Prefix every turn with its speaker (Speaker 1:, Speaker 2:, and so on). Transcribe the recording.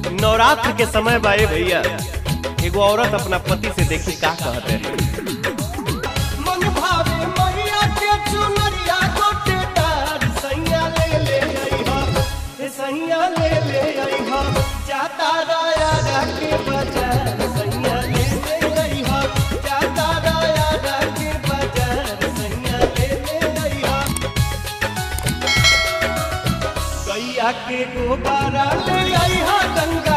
Speaker 1: नवरात्र के समय बाए भैया एगो औरत अपना पति से देखी का कहते हैं
Speaker 2: मन भावे मैया के चुनरिया गोटेदार सैया ले ले अइहा हे सैया ले ले अइहा जाता राया राके बाजार सैया ले ले अइहा जाता राया राके बाजार सैया ले ले अइहा गैया के गोबारा ले अइहा गंगा